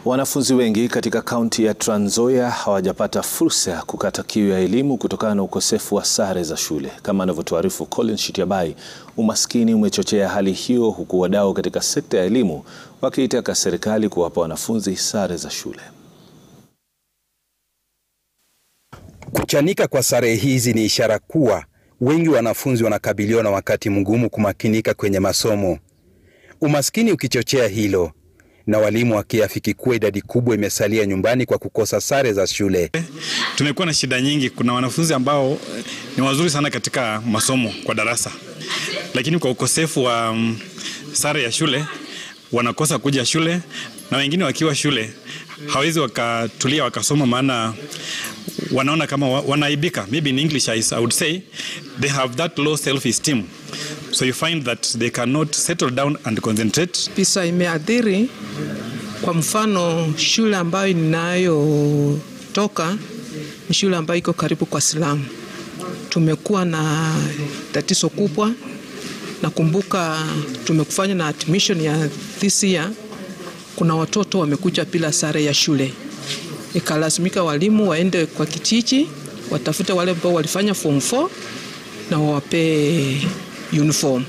Wanafunzi wengi katika kaunti ya Trans Nzoia hawajapata fursa ya kukata kiu ya elimu kutokana na ukosefu wa sare za shule. Kama anavyotuarifu Collins Shitiabai, umaskini umechochea hali hiyo huku wadau katika sekta ya elimu wakiitaka serikali kuwapa wanafunzi sare za shule. Kuchanika kwa sare hizi ni ishara kuwa wengi wanafunzi wanakabiliwa na wakati mgumu kumakinika kwenye masomo. Umaskini ukichochea hilo na walimu wakiafiki kuwa idadi kubwa imesalia nyumbani kwa kukosa sare za shule. Tumekuwa na shida nyingi. Kuna wanafunzi ambao ni wazuri sana katika masomo kwa darasa, lakini kwa ukosefu wa um, sare ya shule wanakosa kuja shule, na wengine wakiwa shule hawezi wakatulia wakasoma, maana wanaona kama wanaaibika. Maybe in English I would say they have that low self esteem so you find that they cannot settle down and concentrate. Pisa imeathiri kwa mfano shule ambayo ninayotoka ni shule ambayo iko karibu kwa Silamu. Tumekuwa na tatizo kubwa. Nakumbuka tumekufanya na admission ya this year, kuna watoto wamekuja bila sare ya shule, ikalazimika walimu waende kwa kijiji watafute wale ambao walifanya form 4 na wawapee uniform.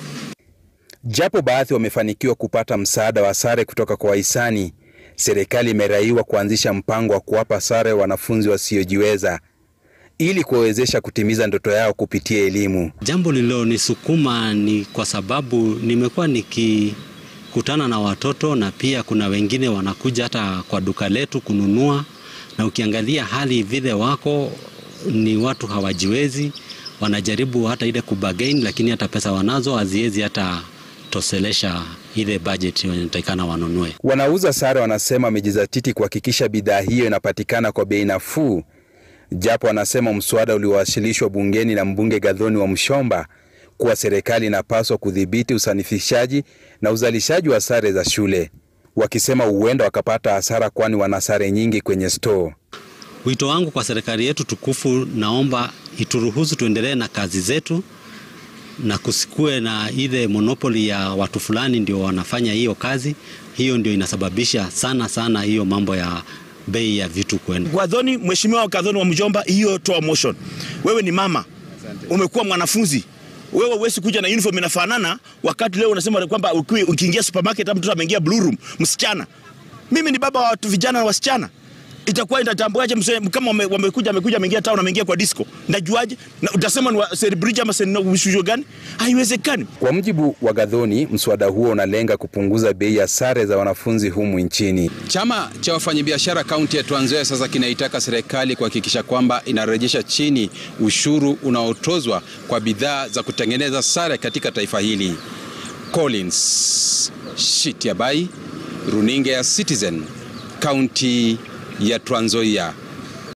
Japo baadhi wamefanikiwa kupata msaada wa sare kutoka kwa wahisani, serikali imeraiwa kuanzisha mpango wa kuwapa sare wanafunzi wasiojiweza ili kuwawezesha kutimiza ndoto yao kupitia elimu. Jambo lililonisukuma ni kwa sababu nimekuwa nikikutana na watoto na pia kuna wengine wanakuja hata kwa duka letu kununua, na ukiangalia hali vile wako ni watu hawajiwezi, wanajaribu hata ile kubagain, lakini hata pesa wanazo haziwezi hata toselesha ile budget inatakikana wanunue. Wanauza sare wanasema wamejizatiti kuhakikisha bidhaa hiyo inapatikana kwa bei nafuu, japo wanasema mswada uliowasilishwa bungeni na mbunge Gathoni wa Mshomba kuwa serikali inapaswa kudhibiti usanifishaji na uzalishaji wa sare za shule, wakisema huenda wakapata hasara, kwani wana sare nyingi kwenye store. Wito wangu kwa serikali yetu tukufu, naomba ituruhusu tuendelee na kazi zetu na kusikue na ile monopoli ya watu fulani ndio wanafanya hiyo kazi. Hiyo ndio inasababisha sana sana hiyo mambo ya bei ya vitu kwenda. Gathoni, mheshimiwa Gathoni wa Mjomba, hiyo toa motion. Wewe ni mama, umekuwa mwanafunzi wewe huwezi kuja na uniform inafanana, wakati leo unasema kwamba ukiingia supermarket hata mtoto ameingia blue room msichana. Mimi ni baba wa watu vijana na wasichana itakuwa inatambuaje kama wamekuja amekuja ameingia town ameingia kwa disco ndajuaje? Na utasema ni celebrity ama sio gani? Haiwezekani. Kwa mujibu wa Gathoni, mswada huo unalenga kupunguza bei ya sare za wanafunzi humu nchini. Chama cha wafanyabiashara kaunti ya Trans Nzoia sasa kinaitaka serikali kuhakikisha kwamba inarejesha chini ushuru unaotozwa kwa bidhaa za kutengeneza sare katika taifa hili. Collins Shitiabai, runinga ya Citizen, kaunti ya Trans Nzoia.